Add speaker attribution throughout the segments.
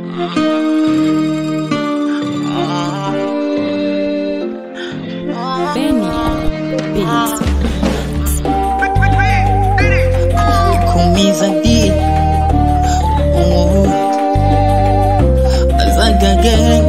Speaker 1: Benny Beats.
Speaker 2: kumiza di oh. azagage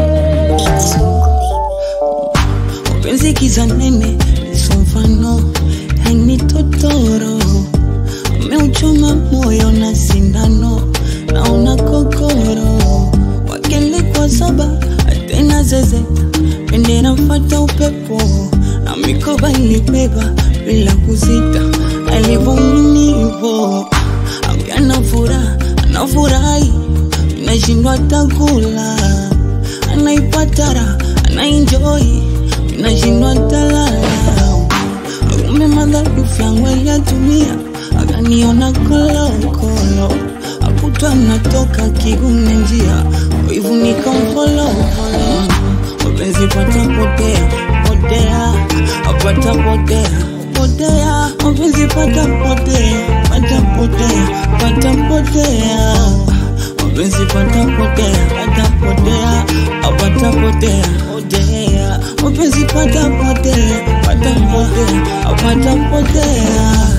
Speaker 2: mapenzi kiza nene niso mfano yani totoro umeuchoma moyo na sindano naona kokoro wakele kwa saba tena zeze pende nafata upepo na mikoba ilibeba bila kusita alivyominivo ana furaha anafurahi inashindwa takula anaipatara anainjoi inashindwa talala kumbe madhaifu yangu aliyatumia akaniona kolokolo akutwa natoka kigume njia kwa hivyo nikamfolofolo mapenzi pata potea potea apata potea potea mapenzi pata potea pata potea pata potea mapenzi pata potea pata potea apata potea potea mapenzi pata potea pata potea apata potea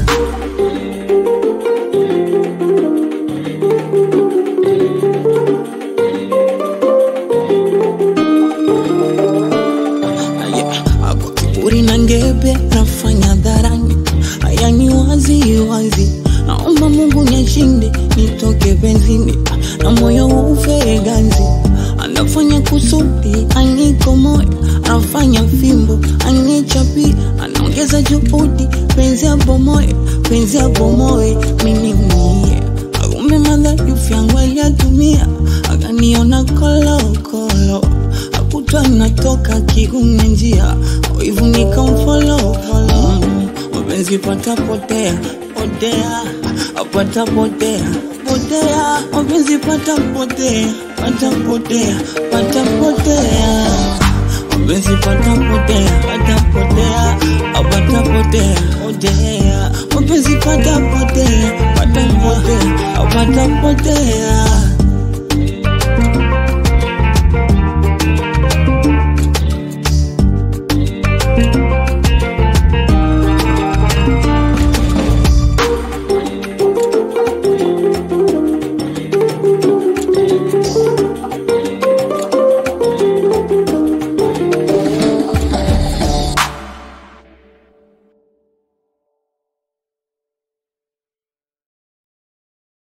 Speaker 2: Hapo kiburi na ngebe nafanya dharani, haya ni wazi wazi. Naomba Mungu nishinde, nitoke benzini na moyo ufe ganzi. Anafanya kusudi aniko moyo, anafanya fimbo anichapi, anaongeza juhudi, penzi abomoe, penzi abomoe, mimi mie Kumbe madhaifu yangu aliyatumia, akaniona kolokolo akutwa natoka kigume njia, kwa hivyo nikamfollow follow. Mm, mapenzi pata potea potea, apata potea potea, mapenzi pata potea pata potea pata potea mapenzi pata potea pata potea apata potea potea mapenzi pata potea pata potea apata potea